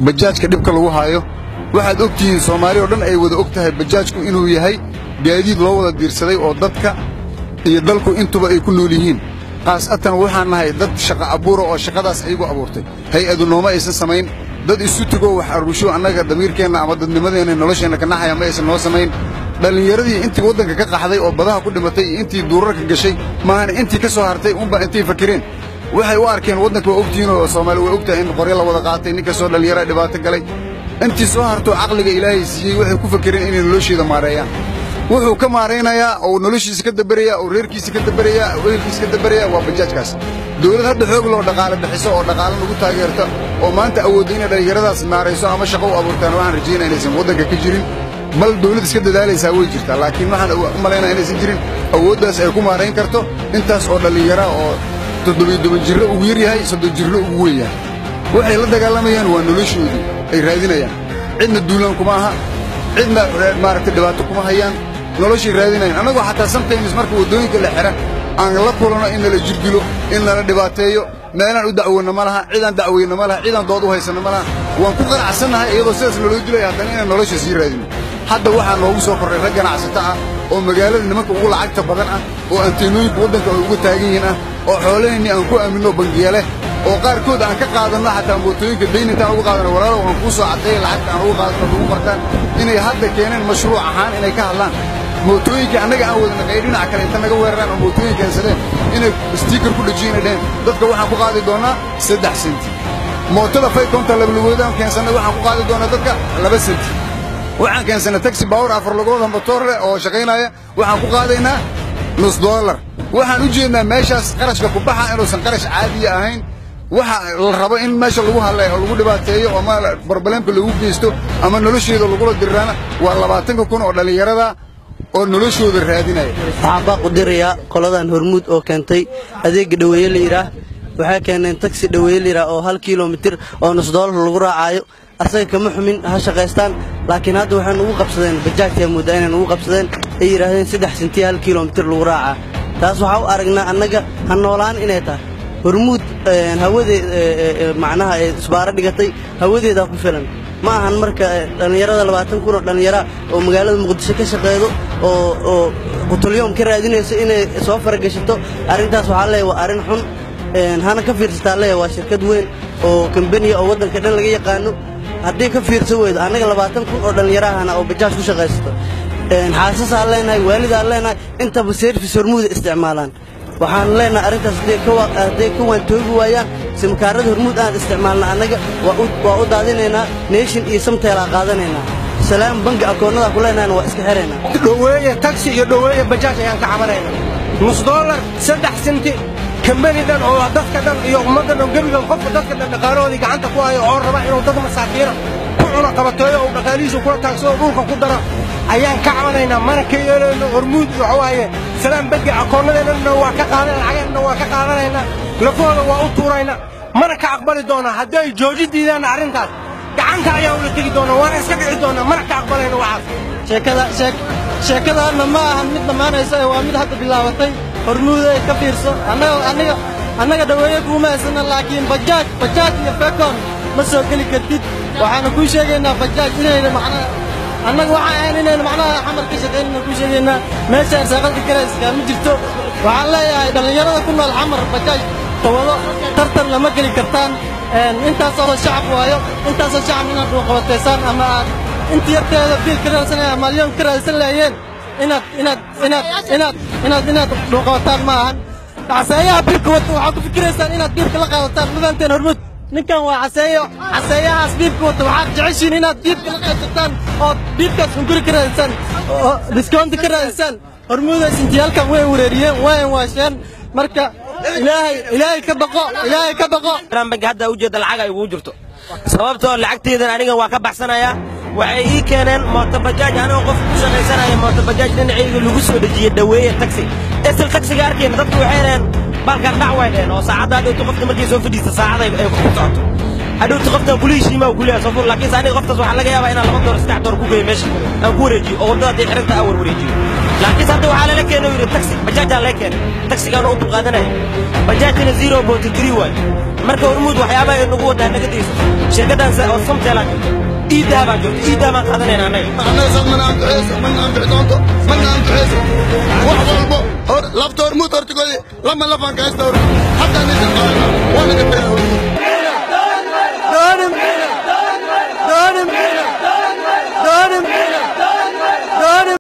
bajaajka dhibka lagu haayo waxaad og tihiin soomaali oo dhan ay wada og tahay bajaajku inuu yahay gaadiid loo wada diirsaday oo dadka iyo dalku intuba ay ku nool yihiin khaasatan waxaan nahay dad shaqa abuura oo shaqadaas ayagu abuurtay hay-adu nooma aysan samayn dad isu tegoo wax arusho annaga damiirkeenna ama dadnimadeenna nolosheenna ka naxaya ma aysan noo samayn dhallinyaradii intii waddanka ka qaxday oo badaha ku dhimatay iyo intii duurarka gashay maahan intii ka soo hartay unba intay fakireen waxay u arkeen waddanka waa ogtihiin oo soomaali way ogtahay in qoryo la wada qaatay nin kastoo dhallinyara dhibaato galay intii soo hartoo caqliga ilaahay siiyey waxay ku fakireen inay nolosheeda maareeyaan wuxuu ka maaraynayaa oo noloshiisa ka daberayaa oo reerkiisa ka daberayaa oo ehelkiisa ka daberayaa waa bajaajkaas dawlad hadda xoog loo dhaqaale bixiso oo dhaqaale nagu taageerta oo maanta awoodda inay dhallinyaradaas maarayso ama shaqo u abuurtaan waxaan rajaynaa inaysan waddanka ka jirin bal dawlad iska dadaalaysaa way jirtaa laakiin waxaan u malaynaa inaysan jirin awooddaas ay ku maarayn karto intaas oo dhallinyara oo toddobiyo toban jirro ugu yar yahay soddon jirro ugu weyn yahay waxay la dagaalamayaan waa noloshoodii ay raadinayaan cidna duulaan kuma aha cidna maaragtay dhibaato kuma hayaan noloshay raadinayan annagoo xataa sometimes marka waddooyinka la xidha aan la kulanno in nala jirdilo in nala dhibaateeyo meelaan u dacwoonno ma laha cidaan dacweyno ma laha cidaan dood u haysanno ma laha waan ku qanacsannahay iyadoo sidaas naloo dilaya haddana inaan nolosha sii raadino hadda waxaa noogu soo korray rag ganacsato ah oo magaalada nimanka ugu lacagta badan ah oo anteenooyinka waddanka ay uga taagan yihiin ah oo xoolaheenni aan ku aaminno bangiya leh oo qaarkood aan ka qaadanno xataa mootooyinka dayn intaan ugu qaadanno walaalow aan kuu soo caddeeya lacagta aan ugu qaadanno lagu qortaan inay hadda keeneen mashruuc ahaan inay ka hadlaan mootooyinka annaga aan wadana ay dhinaca kale inta naga weeraraan oo mootooyin keensadeen inay stiikar ku dhejiyeen ay dheheen dadka waxaan ku qaadi doonaa saddex senti mootada faykonta labalugoodan keensannay waxaan ku qaadi doonaa dadka laba senti waxaan keensannay taxi baawar afar lugooda motoor leh oo shaqaynaya waxaan ku qaadaynaa nus doolar waxaan u jeednaa meeshaas qarashka ku baxa inuusan qarash caadiya ahayn waxa la rabo in meesha lagu hadleeyo oo lagu dhibaateeyo ama barbaleemka lagu geysto ama nolosheeda lagula diriraana waa labaatanka kun oo dhallinyarada oo noloshooda raadinaya waxaan baaq u dirayaa qoladan hormuud oo keentay adeegga dhaweeye la yidhaah waxay keeneen taksi dhaweeye la yidhaah oo hal kilomitir oo nus doolar lagu raacaayo asaga kama xumin ha shaqaystaan laakiin hadda waxay nugu qabsadeen bajaajtaa mooddaa inay nugu qabsadeen ay yidhaahdeen saddex sentiya hal kilomitir lagu raacaa taas waxaa u aragnaa annaga ha noolaan inay tahay hormuud hawadeed macnaha ee isbaaro dhigatay hawadeedaa ku filan ma ahan marka dhallinyarada labaatan kun oo dhallinyara oo magaalada muqdisho ka shaqeedo oo oo qutulyoom ka raadinayso inay soo faragashato arrintaas waxaa leeyahay waa arrin xun hana ka fiirsataa leeyahay waa shirkad weyn oo kambaniya oo waddanka dhan laga yaqaano haddii ka fiirsan weydo annaga labaatan kun oo dhallinyarahana oo bajaaj ku shaqaysato xaasasaan leenahay waalidaan leenahay intaba service hormuuda isticmaalaan waxaan leenahay arrintaas hadday ka waantoogi waayaan simkaarada hormuud aan isticmaalna annaga waa u daadinaynaa neeshin iyo samteelaa qaadanaynaa salaam bangi akoonnada ku leenahayna waa iska xiraynaa dhoweeye taksi iyo dhoweeye bajaaj ayaan ka cabanayna nus doolar saddex senti kambani dhan oo dadka dhan iyo ummadda dhan gebigan qofka dadka dhan dhaqaalahoodii gacanta ku hayo oo raba inuu dad masaakiina ku cuna qabateeyo uu dhaqaalihiisu kula taagsado dhulka ku daro ayaan ka cabanaynaa mana ka yeelayno hormuud waxa waaye salaam bangi akoonnadeennana waa ka qaadan lacageenna waa ka qaadanaynaa lafahooda waa u tuuraynaa mana ka aqbali doonaa haddii ay jooji diidaan arrintaas gacanta ayaa ula tegi doonaa waana iska dhici doonaa mana ka aqbalayno waxaas sheekadaanna ma ahan mid dhammaanaysa ee waa mid hadda bilaabatay hormuuda ay ka fiirso annaga annaga dhaweeye kuuma haysana laakiin bajaaj bajaaj iyo fekon ma soo geli kartid waxaana kuu sheegaynaa bajaaj inayna macnaha annaga waxaan ahayn inayna macnaha xamar ka shaqaynayna kuu sheegaynaa meesha arsaaqadka karayska ma jirto waxaan leeyahay dhallinyarada ku nool xamar bajaaj tawado tartan lama geli kartaan intaasoo shacab waayo intaasoo shacab inaad dhuuqabateysaan ama aad inta yarteeda biil ka raadsanaya malyoon ka raadsan laayeen inaad inaad inaad inaad inaad inaad dhuuqabataan ma ahan caseeyaha biilka wata waxaad ku fikiraysaan inaad biilka la qaadataan madanteen hormud ninkan waa caseeyo caseeyahaas biibka wata waxaad jeceshiin inaad biibka la qaybsataan oo biibkaas hunguri ka raadisaan oo discounti ka raadisaan hormuudays intiyaalkan way wareeriyeen wayan waasheen marka ilaahay ilaahay ka baqo ilaahay ka baqo bangi hadda ujeedda lacag ay ugu jirto sababtoo lacagteydan aniga waa ka baxsanayaa waxay ii keeneen mootobajaaj anigoo qof ku shaqaysanaya mootobajaaj dhinacayga lagu soo dhejiyey dhaweeye taxi isla taxiga arkayna dadku waxay dhaheen balkan dhac way dhaheen oo saacadda hadhowta qofta markay soo fadhiista saacaday ay ku socoto hadhowta qoftan kulihishiima uu kuleeyahay soo fur laakiinse aniga qoftaas waxaa laga yaabaa inaan laba door saddex door ku geeyo meesha aan ku wareejiyo oo waddada haddii xiranta aan warwareejiyo laakiinse hadda waxaa lala keenay uu yidhi taxi bajaajaa laga keenay taxigaana u dulqaadanaya bajaajina zero point three waay marka hormuud waxyaabaha ay nagu wadaa naga dayso shirkaddan oo samteelaa jirto iidaha baa jirto iidaha baan qaadanayna annaga annaga saas mana anfixayso mana anfixi doonto mana anfixayso wax walbo hor lafta hormuud hortigoodi lama lafaan ka haysta hor haddaan idin qaadana waa naga tagna hormuud